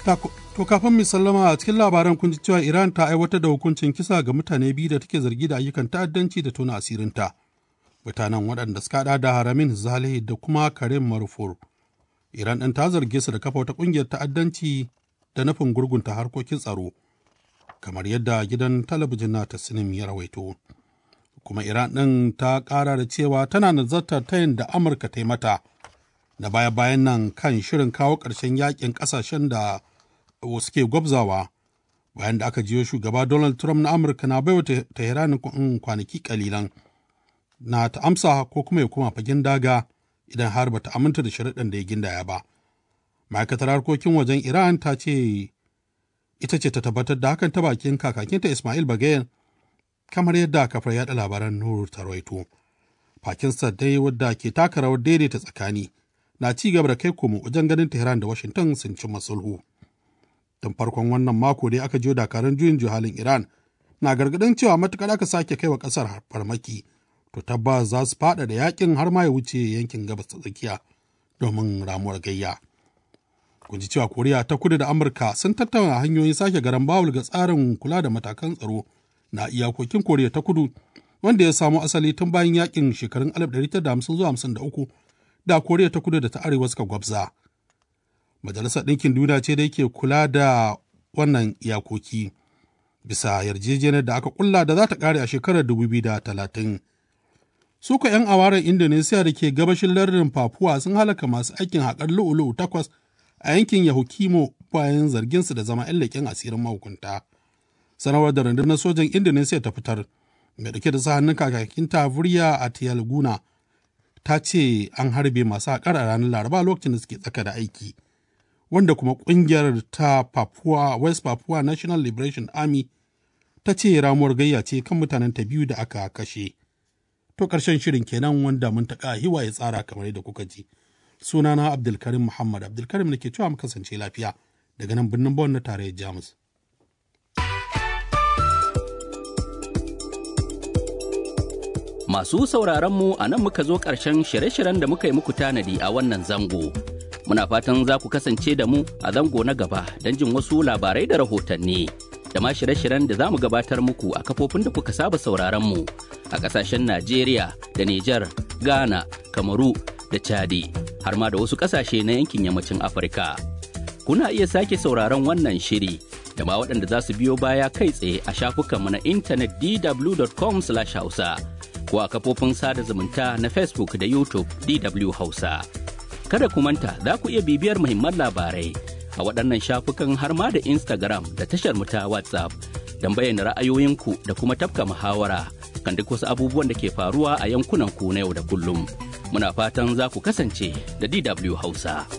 To kafin mu sallama a cikin labaran kun ji cewa Iran ta aiwatar da hukuncin kisa ga mutane biyu da take zargi da ayyukan ta'addanci da tona asirinta. Mutanen waɗanda suka haɗa da Haramin Zalihi da kuma Karim Marufur. Iran ɗin ta zarge su da kafa wata ƙungiyar ta'addanci da nufin gurgunta harkokin tsaro. Kamar yadda gidan talabijin na Tasnim ya rawaito. Kuma Iran ɗin ta ƙara da cewa tana nazartar tayin da Amurka ta yi mata da baya-bayan nan kan shirin kawo ƙarshen yakin ƙasashen da suke gwabzawa bayan da aka jiyo shugaba Donald Trump na Amurka na baiwa Tehran kwanaki kalilan na ta amsa ko kuma ya koma fagen daga idan har bata aminta da sharaɗin da ya gindaya ba. Ma'aikatar harkokin wajen Iran ta ce ita ce ta tabbatar da hakan ta bakin kakakinta Ismail Bagayen kamar yadda kafar yaɗa labaran Nur ta rawaito. Pakistan dai wadda ke taka rawar daidaita tsakani na ci gaba da kai komo wajen ganin Tehran da Washington sun cimma sulhu. tun farkon wannan mako dai aka jiyo dakarun juyin juhalin iran na gargadin cewa matukar aka sake kai wa kasar farmaki to tabbas za su fada da yakin har ma ya wuce yankin gabas ta tsakiya domin ramuwar gayya kun ji cewa koriya ta kudu da amurka sun tattauna hanyoyin sake garan bawul ga tsarin kula da matakan tsaro na iyakokin koriya ta kudu wanda ya samo asali tun bayan yakin shekarun 1950 zuwa 53 da koriya ta kudu da ta arewa suka gwabza Majalisar Ɗinkin Duniya ce da yake kula da wannan iyakoki bisa yarjejeniyar da aka kulla da za ta ƙare a shekarar 2030. Suka 'yan awarar Indonesia da ke gabashin lardin Papua sun halaka masu aikin haƙar lu'u-lu'u takwas a yankin Yahukimo bayan zarginsu da zama 'yan leƙen asirin mahukunta. Sanarwar da rundunar sojan Indonesia ta fitar, mai ɗauke da sa hannun kakakin Tavuriya a Tiyalguna, ta ce an harbe masu haƙar a ranar Laraba lokacin da suke tsaka da aiki. wanda kuma kungiyar ta Papua West Papua National Liberation Army ta ce ramuwar gayya ce kan mutanen ta biyu da aka kashe. To ƙarshen shirin kenan wanda mun taƙa hiwa ya tsara kamar yadda kuka ji. Sunana Abdulkarim Muhammad Abdulkarim nake cewa mu kasance lafiya daga nan birnin Bon na tarayyar Jamus. Masu sauraron mu a nan muka zo ƙarshen shirye-shiryen da muka yi muku tanadi a wannan zango. Muna fatan za ku kasance da mu a zango na gaba don jin wasu labarai da rahotanni. Da ma shirye-shiryen da za mu gabatar muku a kafofin da kuka saba sauraron mu a ƙasashen Najeriya da Nijar, Ghana, Kamaru da Chadi, har ma da wasu ƙasashe na yankin yammacin Afirka. Kuna iya sake sauraron wannan shiri da ma waɗanda za su biyo baya kai tsaye a shafukanmu na intanet dw.com/hausa. ko a kafofin sada zumunta na Facebook da YouTube DW Hausa. Kada ku manta za ku iya bibiyar muhimman labarai a waɗannan shafukan har ma da Instagram da tashar mu ta WhatsApp don bayyana ra'ayoyinku da kuma tafka muhawara kan duk wasu abubuwan da ke faruwa a yankunan ku na yau da kullum. Muna fatan za ku kasance da DW Hausa.